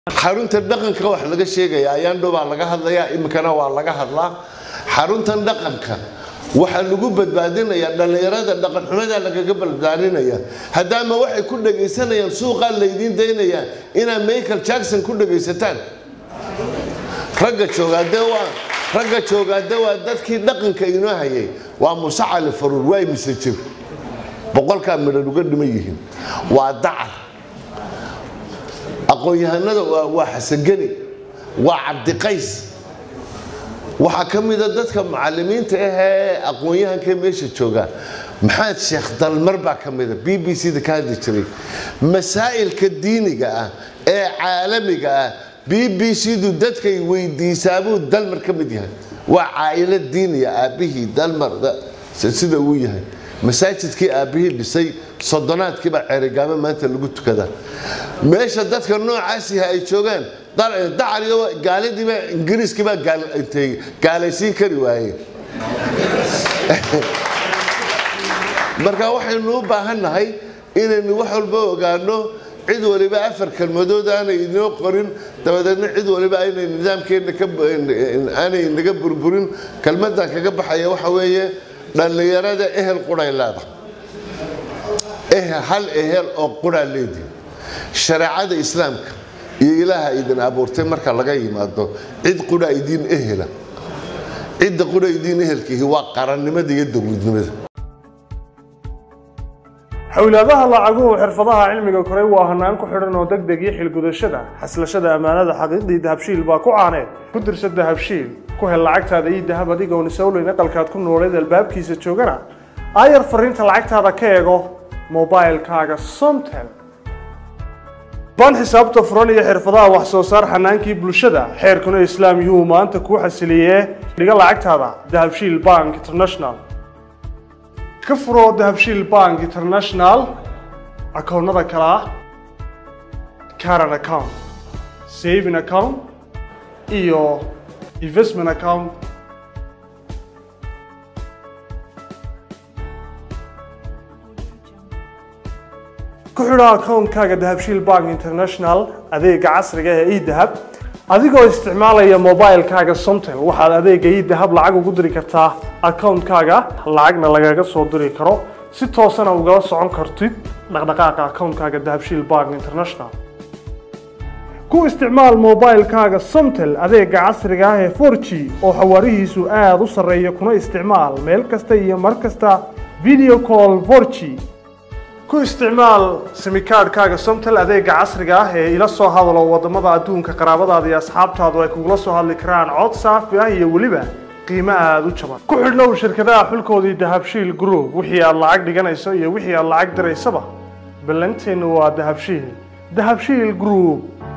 xarunta dhaqanka wax laga sheegaya ayaandho baa laga hadlayaa iminkana waa laga hadlaa xaruntan dhaqanka waxaa lagu badbaadinayaa dhallinyarada dhaqanxumada lagaga badbaadinaya haddaama waxay ku dhagaysanayaan suuqaa laydiin daynayaa inaad michael jackson ku dhagaysataan ragga joogaade waa ragga joogaade waa dadkii dhaqanka inoo hayay waa muse cali faruur waa mise jir boqolkaa midhan uga dhiman yihiin waa dacar aqoon-yahanada waa xasangeni waa cabdiqays waxaa ka mida dadka mucalimiinta ahee aqoon-yahanka meesha jooga maxamed sheekh dalmar baa ka mida b b c da ka hadli jiray masaa'ilka diiniga ah ee caalamiga ah b b c du dadkay weydiisaabuu dalmar ka mid yahay waa caa'ilo diiniya aabbihii dalmar sida uu yahay masaajidkii aabbihii dhisay sodonaadkiibaa ceerigaamo maanta lagu tukadaa meesha dadka noocaasiha ay joogaan dacariga gaalidiiba ingiriiskiibaa gaalaysiin kari waaye marka waxaynu u baahannahay inaynu wax walba ogaano cid waliba afar kelmadood aanay inoo qorin dabadeedna cid waliba aynay nidaamkeenna aanay naga burburin kelmadan kaga baxaya waxa weeye dhallinyarada ehel quray leedahay hal ehel oo quraa leedihi shareecada islaamka iyo ilaaha idin abuurtay marka laga yimaado cid qura idiin ehela cidda qura idiin ehelkiihi waa qarannimada iyo dowladnimada xowlaadaha lacaguhu xirfadaha cilmiga koray waa hanaan ku xidhan oo deg deg iyo xilgudashada xaslashada ammaanada xaqiiqdii dahabshiil baa ku caaneed ku dirsa dahabshiil ku hel lacagtaada ii dahab adigoon isowleyn aqalkaad ku nooleed albaabkiisa joogana aayar fariinta lacagtaada ka eego mobilkaaga somtel baan xisaabta furan iyo xirfadaha wax soo saar xanaankii bulshada xeerkuna islaam yuhuu maanta kuu xasiliyee dhiga lacagtaada dahabshiil bank international ka furo dahabshiil bank international akoonnada kale ah caran account saving account iyo investment account ku xidho akoonkaaga dahabshiil bank international adeega casriga ee edahab adigoo isticmaalaya mobilkaaga somtel waxaad adeega edahab lacag ugu diri kartaa akoonkaaga lacagna lagaga soo diri karo si toosana ugala socon kartid dhaqdhaqaaqa akoonkaaga dahabshiil bank international ku isticmaal mobilkaaga somtel adeega casriga ah ee 4g oo xawaarihiisu aada u sarreeya kuna isticmaal meel kasta iyo mar kasta video call 4g ku isticmaal simikaadhkaaga somtel adeega casriga ah ee ila soo hadalo wadamada adduunka qaraabadaada iyo asxaabtaadu ay kugula soo hadli karaan cod saafi ah iyo weliba qiimo aada u jaban ku xidhnow shirkadaha xulkoodii dahabshiil group wixii aad lacag dhiganayso iyo wixii aad lacag diraysaba ballanteennu waa dahabshiil dahabshiil group